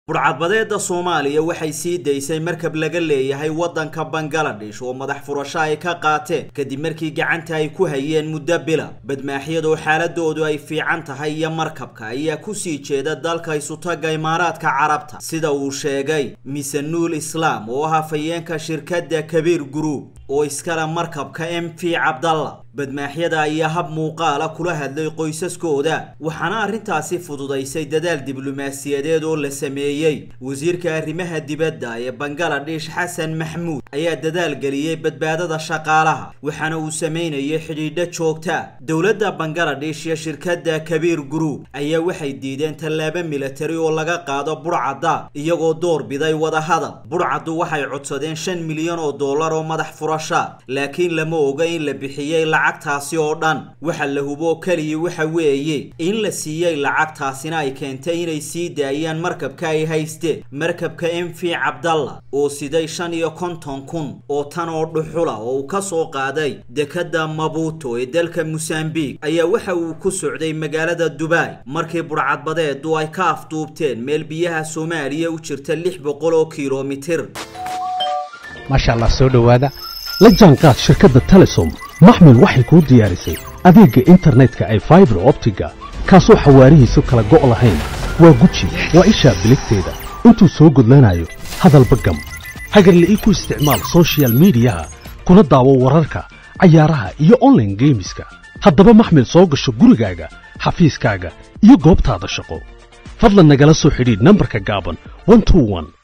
burcadbadeeda soomaaliya waxay sii daysay markab laga leeyahay waddanka bangaladesh oo madax furasho ay ka qaateen kadib markii gacanta ay ku hayeen muddo bila badmaaxyadoo xaaladoodu ay fiican tahay iyo markabka ayaa kusii jeeda dalka isutaga imaaraadka carabta sida uu sheegay misanuul islaam oo ah hafayeenka shirkadda kabiir group oo iskale markabka m v cabdalla badmaaxyada ayaa hab muuqaala kula hadlay qoysaskooda waxaana arrintaasi fududaysay dadaal diblomaasiyadeed oo la sameeyey wasiirka arrimaha dibadda ee bangaladesh xasan maxmuud ayaa dadaal geliyey badbaadada shaqaalaha waxaana uu sameynayay xidhiidho joogta dowladda bangaladesh iyo shirkadda kabiir group ayaa waxay diideen tallaabo milatari oo laga qaado burcadda iyagoo door biday wadahadal burcaddu waxay codsadeen shan milyan oo dollar oo madax furasha laakiin lama oga in la bixiyey lacagtaasi oo dhan waxa la hubo keliya waxa weeye in la siiyey lacagtaasina ay keentay inay sii daayaan markabka ay haysteen markabka m v cabdalla oo siday shan iyo konton kun oo tan oo dhuxula oo uu ka soo qaaday dekadda mabuto ee dalka mosambiq ayaa waxa uu ku socday magaalada dubai markii burcadbadeedu ay ka afduubteen meel biyaha soomaaliya u jirta lix boqol oo kilomitir maasha allah soo dhowaada la jaanqaad shirkadda telesom maxmil waxay kuu diyaarisay adeegga internetka ay faibar optiga kaasoo xawaarihiisu kala go' lahayn waa guji waa ishaa biligteeda intuu soo gudlanayo hadalba gam hagarla ii ku isticmaal sochial midiyaha kuna daawo wararka cayaaraha iyo onlaine geemiska haddaba maxmil soo gasho gurigaaga xafiiskaaga iyo goobtaada shaqo fadlan nagala soo xidhiidh nambarka gaaban